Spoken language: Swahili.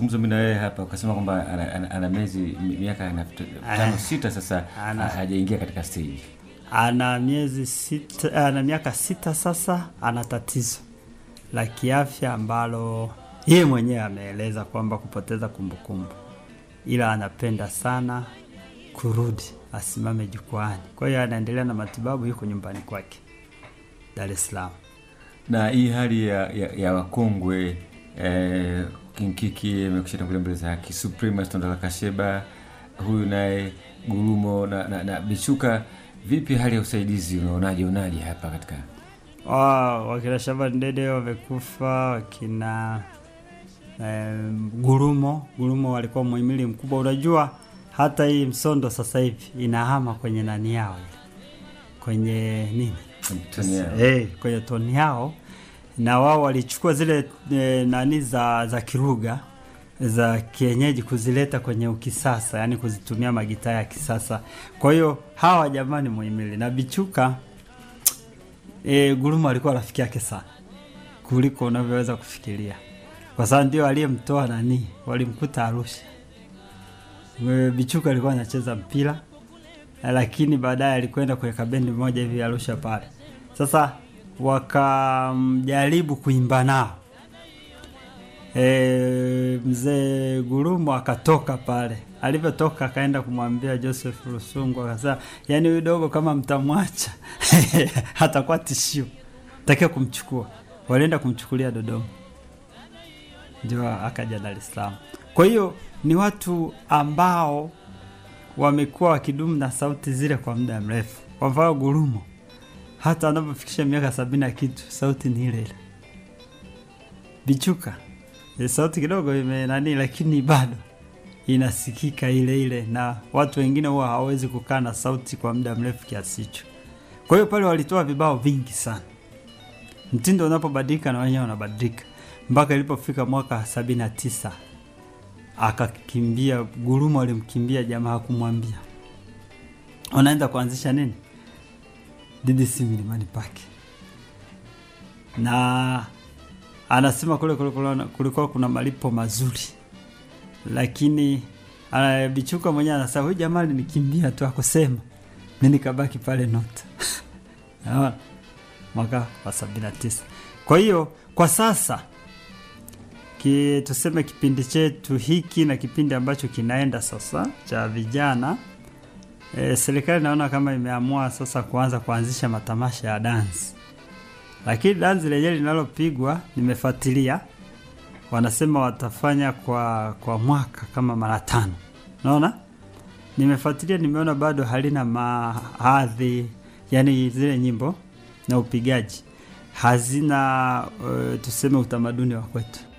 mazungumzo mimi na wewe hapa ukasema kwamba ana, ana, ana miezi mi- miaka na- tano sita sasa Ana. ha- hajaingia katika stage ana miezi sita, ana miaka sita sasa, ana tatizo la kiafya ambalo yeye mwenyewe ameeleza kwamba kupoteza kumbukumbu, ila anapenda sana kurudi asimame jukwani. Kwa hiyo anaendelea na matibabu, yuko nyumbani kwake Dar es Salaam. na hii hali ya, ya, ya wakongwe eh, kinkiki amekusha tangulia mbele za haki suprema stondola kasheba huyu naye gurumo na, na, na bichuka vipi hali ya usaidizi unaonaje unaje hapa katika Wa- wakina Shaban Dede wamekufa, wakina eh, Gurumo Gurumo walikuwa muhimili mkubwa. Unajua hata hii Msondo sasa hivi inahama kwenye nani yao ile kwenye nini toni yao? hey, kwenye toni yao, na wao walichukua zile e, nani za za Kiruga za kienyeji kuzileta kwenye ukisasa, yani kuzitumia magitaa ya kisasa. Kwa hiyo hawa jamani muhimili na Bichuka e, Guruma alikuwa rafiki yake sana kuliko unavyoweza kufikiria, kwa sababu ndio aliyemtoa nani, walimkuta Arusha. E, Bichuka alikuwa anacheza mpira lakini baadaye alikwenda kuweka bendi moja hivi Arusha pale. Sasa wakamjaribu kuimba nao e, mzee Gurumo akatoka pale. Alivyotoka akaenda kumwambia Joseph Rusungu, akasema yaani huyu dogo kama mtamwacha hatakuwa tishio, takiwa kumchukua. Walienda kumchukulia Dodoma, ndio akaja Dar es Salaam. Kwa hiyo ni watu ambao wamekuwa wakidumu na sauti zile kwa muda mrefu. Kwa mfano Gurumo, hata anapofikisha miaka sabini na kitu, sauti ni ile ile. Bichuka e, sauti kidogo ime nani, lakini bado inasikika ile ile, na watu wengine huwa hawawezi kukaa na sauti kwa muda mrefu kiasi hicho. Kwa hiyo pale walitoa vibao vingi sana. Mtindo unapobadilika na wenyewe wanabadilika, mpaka ilipofika mwaka sabini na tisa akakimbia Gurumo alimkimbia jamaa, hakumwambia unaenda kuanzisha nini DDC Milimani Park, na anasema kule kule kule kulikuwa kuna malipo mazuri, lakini ana- Bichuka mwenyewe anasema huyu jamaa alinikimbia tu akusema, mi nikabaki pale Nota Naona? mwaka wa sabini na tisa. Kwa hiyo kwa sasa ki, tuseme kipindi chetu hiki na kipindi ambacho kinaenda sasa cha vijana e, serikali naona kama imeamua sasa kuanza kuanzisha matamasha ya dansi, lakini dansi lenyewe linalopigwa nimefuatilia, wanasema watafanya kwa kwa mwaka kama mara tano. Naona nimefuatilia, nimeona bado halina mahadhi, yani zile nyimbo na upigaji hazina uh, tuseme utamaduni wa kwetu